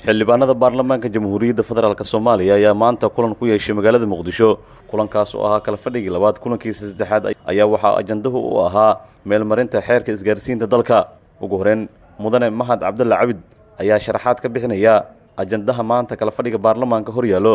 xildhibaanada baarlamaanka jamhuuriyadda federaalk soomaaliya ayaa maanta kulan ku yeeshay magaalada muqdisho kulankaas oo ahaa kala fadhigii labaad kulankiisa saddexaad ayaa waxaa ajandahu u ahaa meelmarinta xeerka isgaarsiinta dalka ugu horeyn mudane mahad cabdulla cabid ayaa sharaxaad ka bixinaya ajandaha maanta kala fadhiga baarlamaanka hor yaallo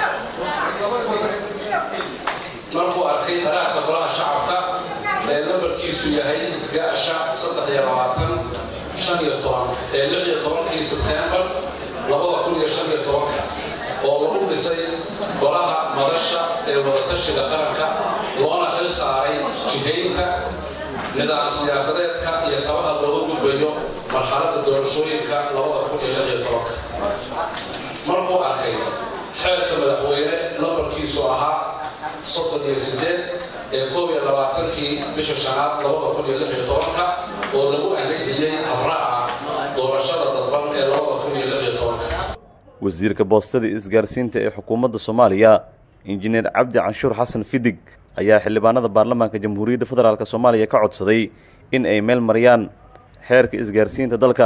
markuu arkay qaraarka golaha shacabka ee nambarkiisu yahay gaasha saddex iyo labaatan shan iyo toban ee lix iyo tobankii sebtembar labada kun iyo shan iyo tobanka oo lagu dhisay golaha madasha ee wadatashiga qaranka loona xil saaray jihaynta nidaam siyaasadeedka iyo tabaha looga gudbayo marxaladda doorashooyinka labada kun iyo lix iyo tobanka markuu arkay xeelka madaxweyne nambarkiisu ahaa soddon iyo sideed ee koob iyo labaatankii bisha shanaad labada kun iyo lix iyo tobanka oo lagu ansixiyey habraaca doorashada dadban ee labada kun iyo lix iyo tobanka wasiirka boostada isgaarsiinta ee xukuumadda soomaaliya injineer cabdi canshuur xasan fidig ayaa xildhibaanada baarlamaanka jamhuuriyadda federaalk soomaaliya ka codsaday in ay meel mariyaan xeerka isgaarsiinta dalka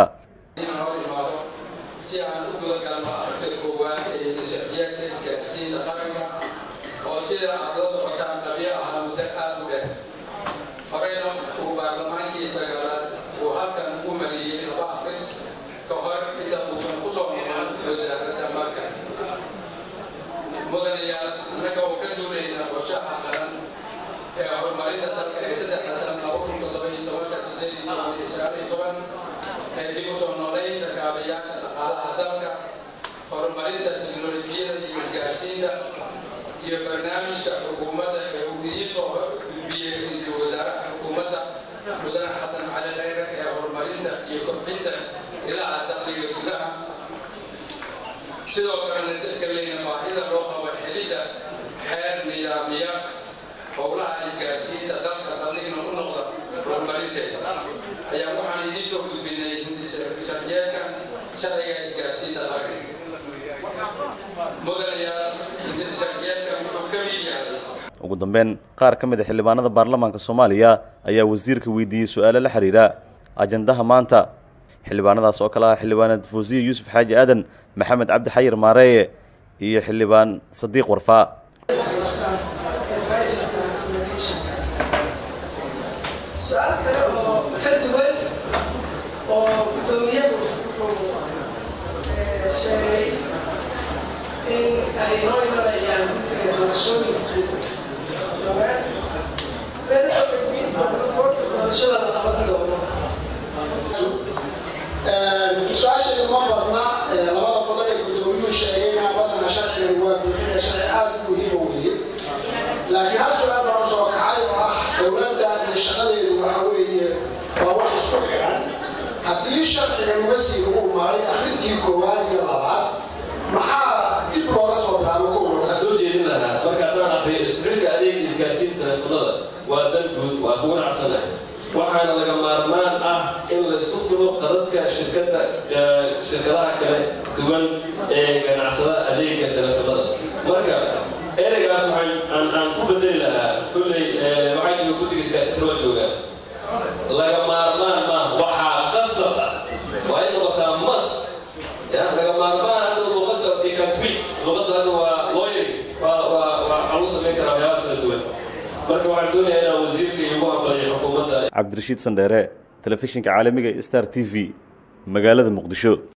si aan u guda galno aragtida koowaad ee sharciyaadka isgaarsiinta qaranka oo sida aad la socotaan qabyo ahaa muddo aad u dheer horeyna uu baarlamaankii sagaalaad uu halkan u mariyey laba afris ka hor inta uusan ku soo noqon wasaaradda marka mudanayaal innaga oo ka duulayna qorshaha qaran ee horumarinta dalka ee saddexda san laba kun toddoba iyo tobanka sideed iyo toban iyo sagaal iyo toban ee dib u soo noolaynta kaabayaasha dhaqaalaha dalka horumarinta tiknolojiyada iyo isgaarsiinta iyo barnaamijka xukuumadda ee uu idiin soo gudbiyey ra-iisul wasaaraha xukuumadda mudane xasan cali khayre ee horumarinta iyo kobcinta ilaha dakhliga gudaha sidoo kalena tixgelinayna baahida loo qabo xelidda xeer nidaamiya howlaha isgaarsiinta dalka saldhigna u noqda horumarinteeda ayaa waxaan idiin soo gudbinay hintisharjeedka sharciga isgaarsiinta qaranka mudanayaal hintisharjeedka wuxuu ka mid yahay ugu dambeyn qaar ka mid a xildhibaanada baarlamaanka soomaaliya ayaa wasiirka weydiiyey su-aalo la xiriira ajandaha maanta xildhibaanadaas oo kale ah xildhibaanad fuusiye yuusuf xaaji aadan maxamed cabdi xayir maareeye iyo xildhibaan sadiiq warfaa su-aal kale oo ka duwan oo guddoomiyadu wuxuu sheegay in ay noo imanayaan guddiga doorashooyinka dhowaan madaxa gudbinta goorta doorashada la qaban doono su-aashayda ma badna labada qodob ee guddoomiyuhu sheegayna badana sharcigan waa buuxinaya sharci aada u muhiima weeye laakiin hal su-aal baa usoo kacay oo ah dowladda iyo shaqadeedu waxa weeye waa wax isku xidhan haddii sharcigan umasii lagu umaaray akhrintii koowaad iyo labaad maxaa dib looga soo bilaabo kowa soo jeedin lahaa marka haddaan akriyo isku-xidhka adeega isgaarsiinta teleefonada waa dan guud waa kugu nacsanahay waxaana laga maarmaan ah in la isku filo qadadka shirkada shirkadaha kale duwan ee ganacsada adeega teleefonada marka ereygaas waxaan aan ku bedeli lahaa kolley waxaa jooga guddiga isgaarsiinta waa joogaa laga maarmaan maaha waxaa qasab ah waa in noqotaa must ya laga maarmaan hadda luqadda ikantweek luqadda hadda waa lawyer waa waa waa lagu samayn karaa waxyaabaha kala duwan marka waxaan doonayaa inaan wasiirka igu hambalyo xukuumadda cabdirashiid sandheere telefishinka caalamiga star t v magaalada muqdisho